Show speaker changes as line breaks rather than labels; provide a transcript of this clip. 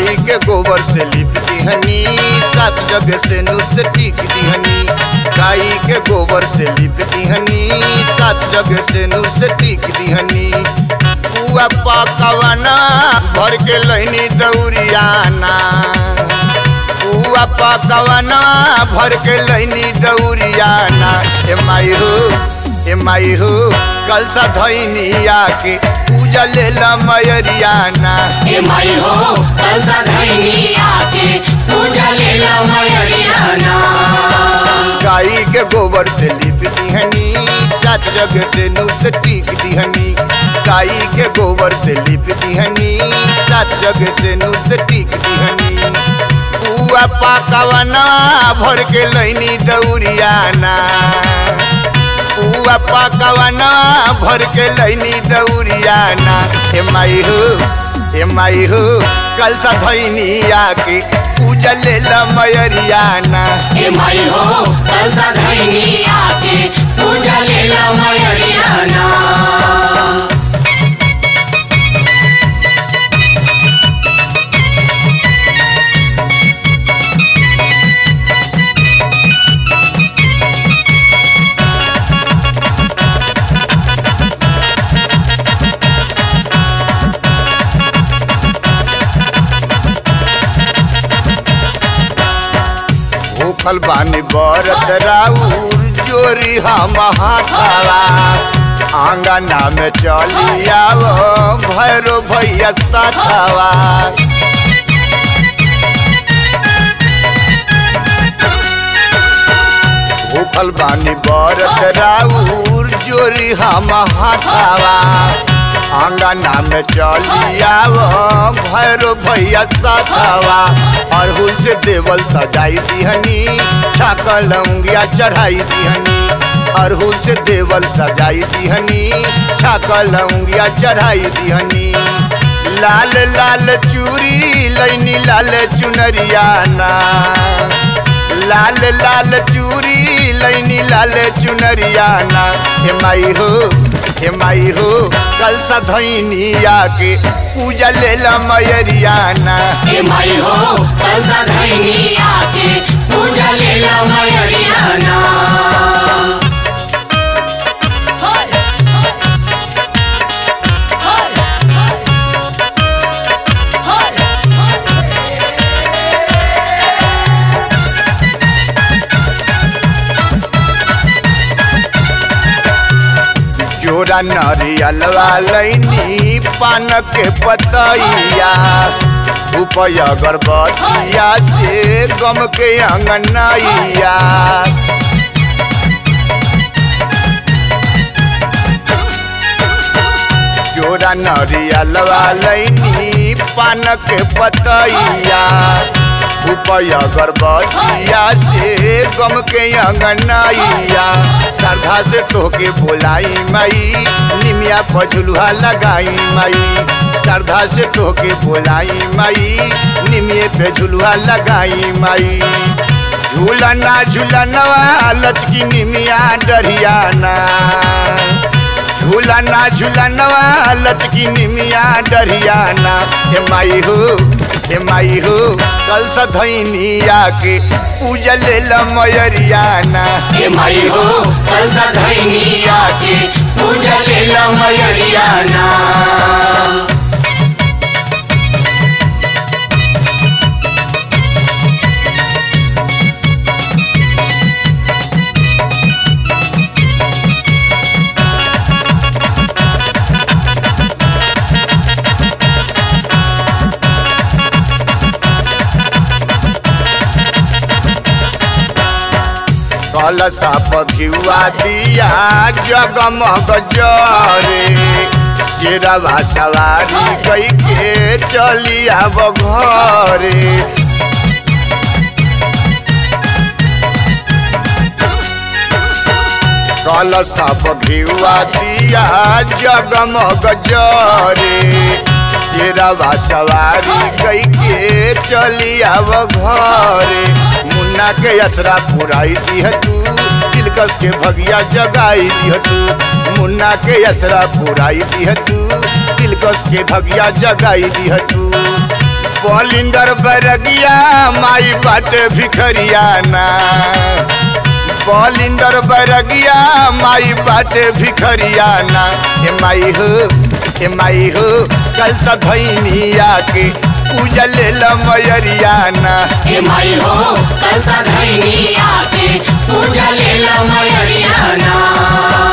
गाई के गोबर से लिप दिहनी सात जगह से नुस टीक दिहनी गाई के गोबर से लिप दिहनी सात जगह से नुस टीक दिहनी पुआ पकवाना भर के लहनी दौरियाना पुआ पकवाना भर के लहनी दौरियाना ए माई हो ए माई हो कल सा धैनी आके पूजा ले ला मयरियाना
ए माई हो कल सा धैनी आके पूजा ले ला मयरियाना
गाई के गोबर से लिप दिहनी सात जगह से नुस टीक दिहनी गाई के गोबर से लिप दिहनी सात जगह से नुस टीक दिहनी पुआ पकवाना भर के लैनी दौरियाना पुआ पकवाना भर के लैनी दौरियाना ए माई हो ए माई हो कल सा धैनी आके पूजा ले ला मयरियाना
ए माई हो कल सा धैनी आके पूजा ले ला मयरियाना
भूखल बानी बरत राउर जोरी हम हाथावा आंगना में चली आवो भैरो भैया साथावा भूखल बानी बरत राउर जोरी हम हाथावा आंगना में चली आवो भैरो भैया साथावा अरहुल से देवल सजाई दिहनी छाकल लौंगिया चढ़ाई दिहनी अरहुल से देवल सजाई दिहनी छाकल लौंगिया चढ़ाई दिहनी लाल लाल चूरी लैनी लाल चुनरियाना लाल लाल चूरी लैनी लाल चुनरियाना हे माई हो हे माई हो कल सा धैनी आके पूजा ले ला मयरियाना
ए माई हो कल सा धैनी आके पूजा ले ला मयरियाना
जोरा नरियलवा लैनी पान के पतैया उपय अगरबत्तिया से गम के अंगनैया जोरा नरियलवा लैनी पान के पतैया उपय अगरबत्तिया से गम के अंगनैया श्रद्धा से तोके बोलाई माई निमिया पझुलुहा लगाई माई श्रद्धा से तोके बोलाई माई निमिये पे झुलुहा लगाई माई झूलना झूलनवा लचकी निमिया डरियाना झूलना झूलनवा लचकी निमिया डरियाना हे माई हो हे माई हो कल सा धैनी आके पूजा ले ला मयरियाना
ए माई हो कल सा धैनी आके पूजा ले ला मयरियाना
कल साप घिउआ दिया जगमग जरे जेरवा सवारी कई के चली आब घरे कल साप घिउआ दिया जगमग जरे तेरवा सवारी कई के चली आव घरे मुन्ना के असरा पुराई दिह तू दिलकश के भगिया जगाई दिह तू मुन्ना के असरा पुराई दिह तू दिलकश के भगिया जगाई दिह तू बलिंदर बरगिया माई बाटे भिखरियाना बलिंदर बरगिया माई बाटे भिखरियाना ए माई हो ए माई हो कल सधैनिया के पूजा ले मयरियाना
ए माई हो कल सधैनी आके पूजा ले लो मयरियाना